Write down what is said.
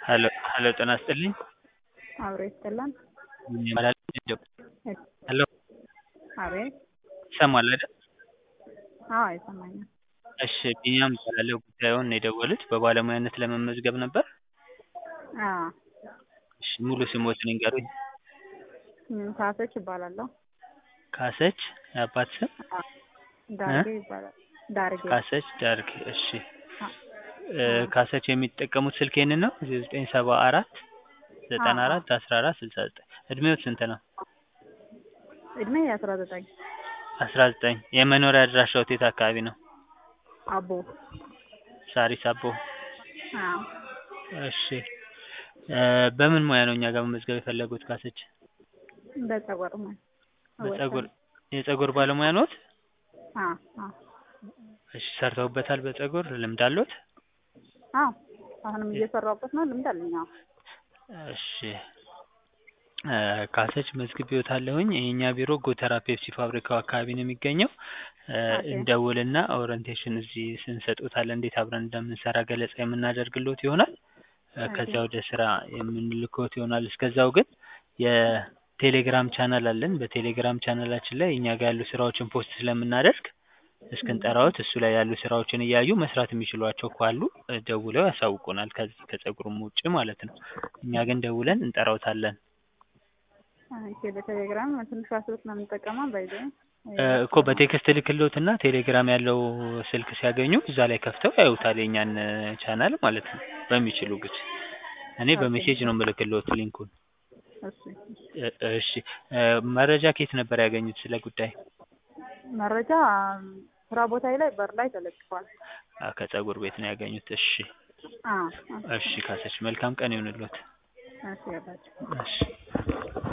ሄሎ ሄሎ ጤና ይስጥልኝ አብሮ ይስጥልን። ይባላል ሄሎ አቤት። ይሰማል አይደል? አዎ ይሰማኛል። እሺ ቢኒያም እባላለሁ ጉዳዩን የደወሉት በባለሙያነት ለመመዝገብ ነበር? አዎ እሺ ሙሉ ስሞትን ይንገሩኝ? ም፣ ካሰች እባላለሁ። ካሰች የአባት ስም? አዎ፣ ዳርጌ ይባላል። ዳርጌ ካሰች ዳርጌ እሺ አ- እ፣ ካሰች የሚጠቀሙት ስልክ ይሄንን ነው? ዘጠኝ ሰባ አራት ዘጠና አራት አስራ አራት ስልሳ ዘጠኝ እድሜዎት ስንት ነው? እድሜ አስራ ዘጠኝ አስራ ዘጠኝ የመኖሪያ አድራሻዎት የት አካባቢ ነው? አቦ ሳሪስ አቦ አዎ እሺ እ፣ በምን ሙያ ነው እኛ ጋር መመዝገብ የፈለጉት ካሰች? በጸጉር ነው። በጸጉር የጸጉር ባለሙያ ኖት? አዎ አዎ እሺ ሰርተውበታል በጸጉር ልምድ አሎት? አዎ አሁንም እየሰራሁበት ነው። ልምድ አለኝ። አዎ እሺ እ፣ ካሰች መዝግቤዎታለሁኝ። የእኛ ቢሮ ጎተራ ፔፕሲ ፋብሪካው አካባቢ ነው የሚገኘው። እ፣ ኦኬ። እንደውልና ኦሪንቴሽን እዚህ ስንሰጦታለን እንዴት አብረን እንደምንሰራ ገለጻ የምናደርግሎት ይሆናል። እ፣ ከዛ ወደ ስራ የምንልኮት ይሆናል። እስከዛው ግን የቴሌግራም ቻናል አለን። በቴሌግራም ቻናላችን ላይ እኛ ጋር ያሉ ስራዎችን ፖስት ስለምናደርግ እስክንጠራዎት እሱ ላይ ያሉ ስራዎችን እያዩ መስራት የሚችሏቸው ካሉ እ፣ ደውለው ያሳውቁናል። ከዚህ ከጸጉሩም ውጭ ማለት ነው። እኛ ግን ደውለን እንጠራዎታለን። ኦኬ። በቴሌግራም ትንሿ ስልክ ነው የምንጠቀመው። ባይዘ እ፣ እኮ በቴክስት ልክሎትና ቴሌግራም ያለው ስልክ ሲያገኙ እዛ ላይ ከፍተው ያዩታል የኛን እ፣ ቻናል ማለት ነው። በሚችሉ ግድ እኔ ኦኬ። በሜሴጅ ነው የምልክሎት ሊንኩን። እሺ እ፣ እሺ እ፣ መረጃ ከየት ነበር ያገኙት ስለ ጉዳይ? መረጃ ስራ ቦታ ላይ በር ላይ ተለጥፏል። አ፣ ከጸጉር ቤት ነው ያገኙት። እሺ አዎ እሺ ካሰች መልካም ቀን ይሁንልዎት። እሺ ያባቸው እሺ